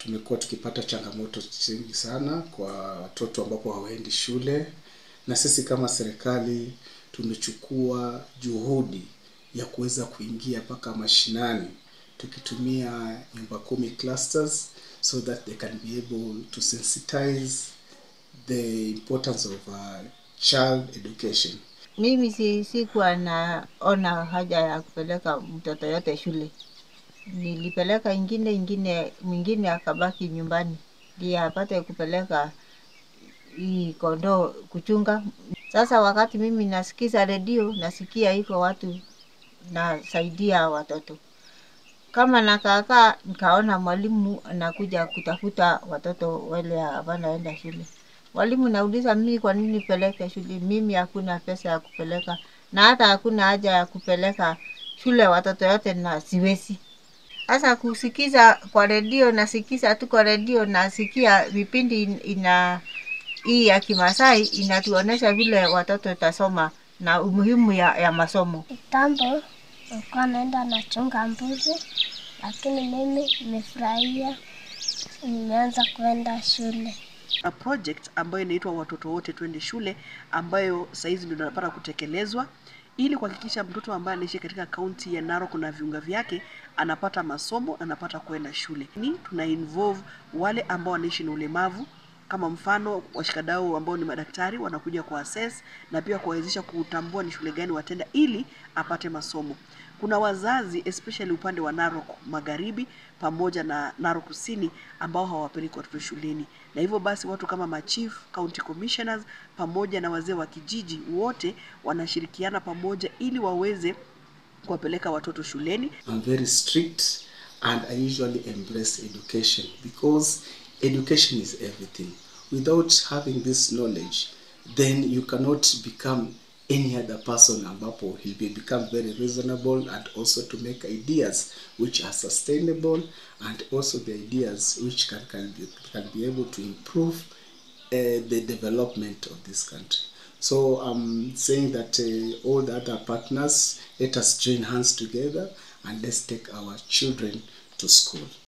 tumekuwa tukipata changamoto nyingi sana kwa watoto ambapo hawaendi shule, na sisi kama serikali tumechukua juhudi ya kuweza kuingia mpaka mashinani tukitumia nyumba kumi clusters so that they can be able to sensitize the importance of uh, child education. Mimi si sikuwa naona haja ya kupeleka mtoto yote shule. Nilipeleka ingine ingine, mwingine akabaki nyumbani ndiye apate kupeleka hii kondoo kuchunga. Sasa wakati mimi nasikiza redio, nasikia iko watu nasaidia watoto. Kama nakaakaa, nikaona mwalimu anakuja kutafuta watoto wale wanaenda shule. Mwalimu nauliza mimi kwa nini peleke shule? Mimi hakuna pesa ya kupeleka na hata hakuna haja ya kupeleka shule watoto yote na siwezi. Sasa kusikiza kwa redio, nasikiza tu kwa redio, nasikia vipindi ina hii ya Kimasai inatuonesha vile watoto tasoma na umuhimu ya, ya masomo. Kitambo nilikuwa naenda nachunga mbuzi, lakini mimi nimefurahia, nimeanza kuenda shule. a project ambayo inaitwa watoto wote twende shule ambayo saizi ndio inapata kutekelezwa ili kuhakikisha mtoto ambaye anaishi katika kaunti ya Narok na viunga vyake anapata masomo, anapata kwenda shule. Ni tuna involve wale ambao wanaishi na ulemavu kama mfano washikadau ambao ni madaktari wanakuja kwa assess na pia kuwawezesha kutambua ni shule gani watenda ili apate masomo. Kuna wazazi especially upande wa Narok Magharibi pamoja na Narok Kusini ambao hawapeleki watoto shuleni, na hivyo basi watu kama machief, county commissioners pamoja na wazee wa kijiji wote wanashirikiana pamoja ili waweze kuwapeleka watoto shuleni. I'm very strict and I usually embrace education because education is everything. Without having this knowledge, then you cannot become any other person ambapo he will become very reasonable and also to make ideas which are sustainable and also the ideas which can, can, be, can be able to improve uh, the development of this country. So I'm saying that uh, all the other partners, let us join hands together and let's take our children to school.